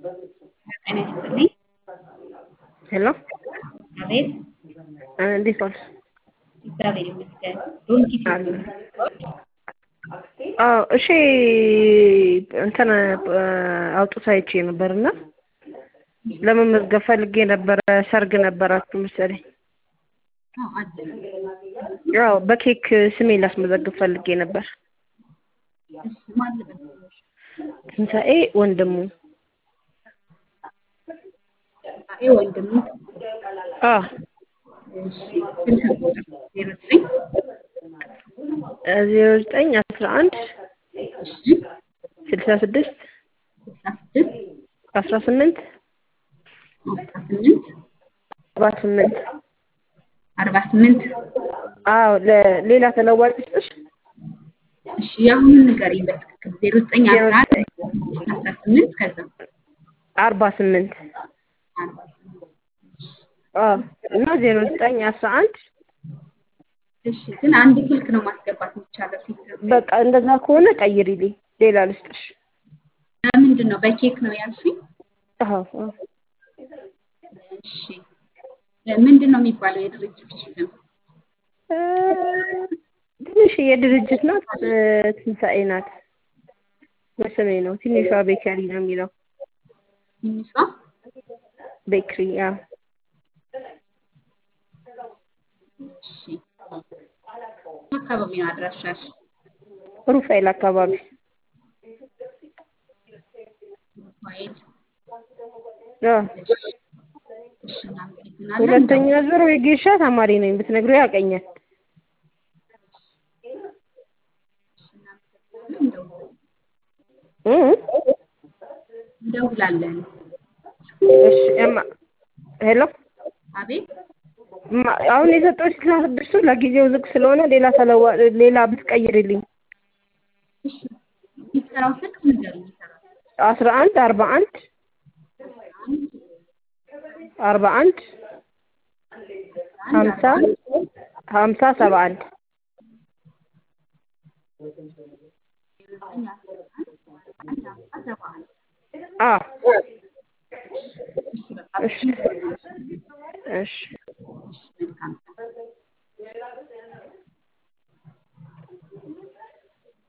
ጤና ይስጥልኝ። ሄሎ አቤት። እንዴት ዋልሽ? እግዚአብሔር ይመስገን። ዶንኪ አለ አዎ እሺ እንትን አውጡት አይቼ ነበርና ለመመዝገብ ፈልጌ ነበረ። ሰርግ ነበራችሁ መሰለኝ። አለ ያው በኬክ ስሜ ላስመዘግብ ፈልጌ ነበር። እሺ፣ ማን ልበል? ትንሣኤ ወንድሙ። ትንሣኤ ወንድሙ። አዎ እሺ፣ ስልክ ቁጥር ዜሮ ዘጠኝ ዜሮ ዘጠኝ አስራ አንድ እሺ፣ ስልሳ ስድስት ስልሳ ስድስት አስራ ስምንት አስራ ስምንት አርባ ስምንት አርባ ስምንት አዎ ለሌላ ተለዋጭ ስጥሽ እሺ፣ የአሁኑን ንገሪኝ በትክክል ዜሮ ዘጠኝ አስራ አንድ አስራ ስምንት ከዛ አርባ ስምንት አርባ ስምንት አዎ እና ዜሮ ዘጠኝ አስራ አንድ እሺ፣ ግን አንድ ስልክ ነው ማስገባት የሚቻለው ሲስተም በቃ እንደዛ ከሆነ ቀይሪልኝ፣ ሌላ ልስጥሽ። ለምንድን ነው በኬክ ነው ያልሽኝ? አዎ አዎ እሺ፣ ምንድን ነው የሚባለው የድርጅቱ ስም? እ ትንሽ የድርጅት ናት። እ ትንሣኤ ናት። በስሜ ነው። ትንሿ ቤከሪ ነው የሚለው። ትንሿ ቤክሪ አዎ። እሺ፣ አካባቢ ነው አድራሻሽ? ሩፋኤል አካባቢ ፋይል አዎ። እሺ፣ እናመሰግናለን። ሁለተኛ ዙር የጌሻ ተማሪ ነኝ ብትነግሪው ያውቀኛል። እ እንደውላለን። እሺ እማ ሄሎ አቤት እማ አሁን የሰጠሁሽ ስልሳ ስድስቱ ለጊዜው ዝግ ስለሆነ ሌላ ተለዋ ሌላ ብትቀይሪልኝ እሺ፣ የሚሰራው ስልክ ንገሪኝ። ይሰራል አስራ አንድ አርባ አንድ አርባ አንድ ሀምሳ ሀምሳ ሰባ አንድ አዎ እሺ እሺ